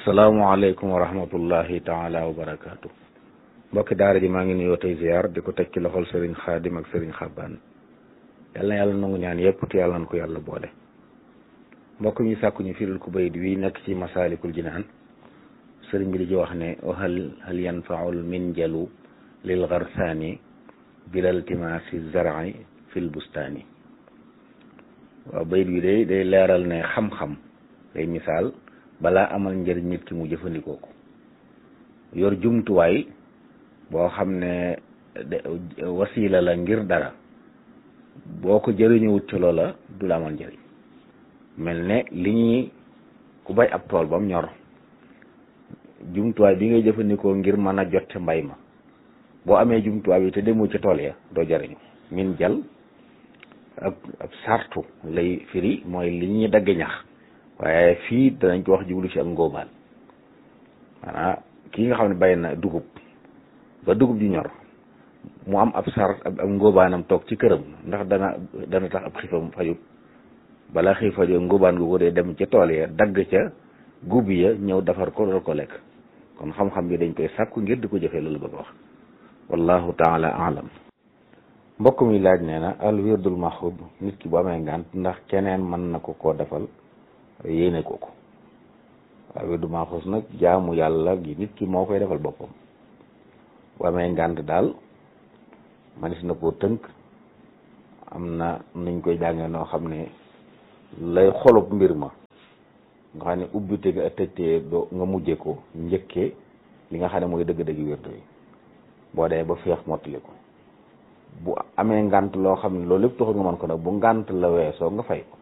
asalaamualeykum wa rahmatullahi taala wa barakaatu mbokki daara ji maa ngi nuyoo tey ziar di ko teg ci loxol sëriñ xaadim ak sëriñ xabbaan yal na yàlla nangu ñaan yépp te yàlla na ko yàlla boole mbokk mi sàkku ñu firil ku bayit wi nekk ci masaalikul jinaan sëriñ bi di ci wax ne hal hal yanfaul minjalu lil garsaani bilal timaasi zar'i fil bustaani waaw bayit wi day day leeral ne xam-xam day misaal balaa amal njëriñ nit ki mu jëfandikoo ko yor jumtuwaay boo xam ne wasiila la ngir dara boo ko jëriñuwut ci loola du la amal njëriñ mel ne li ñuy ku bay ab tool ba mu ñor jumtuwaay bi ngay jëfandikoo ngir mën a jot mbay ma boo amee jumtuwaay bi te demoo ci tool ya doo jëriñu min jal ab ab sartu lay firi mooy li ñuy dagg ñax waaye fii danañ ko wax jublu ci ak ngóobaan maanaam kii nga xam ne bay na dugub ba dugub ji ñor mu am ab sar ab ngóobaanam toog ci këram ndax dana dana tax ab xiifam fajut balaa xiif fajut ngóobaan gu ko dee dem ca tool ya dagg ca gub ya ñëw defar ko dool ko lekk kon xam-xam bi dañ koy sàkku ngir di ko jëfee loolu bëgg wax wallahu taala alam mbokk mi laaj nee na al wirdul maxub nit ki bu amee ngànt ndax keneen mën na ko koo defal yéene ko ko waaw wirdu maxuus nag jaamu yàlla gi nit ki moo koy defal boppam bu amee ngànt daal manis na koo tënk am na nuñ koy jàngee noo xam ne lay xolub mbir ma nga xam ne ubbite ga tëjtee doo nga mujje ko njëkkee li nga xam ne mooy dëgg-dëgg wirdu yi boo dee ba feex mottali ko bu amee ngànt loo xam ne loolu lépp taxul nga mën ko nag bu ngànt la weesoo nga fay ko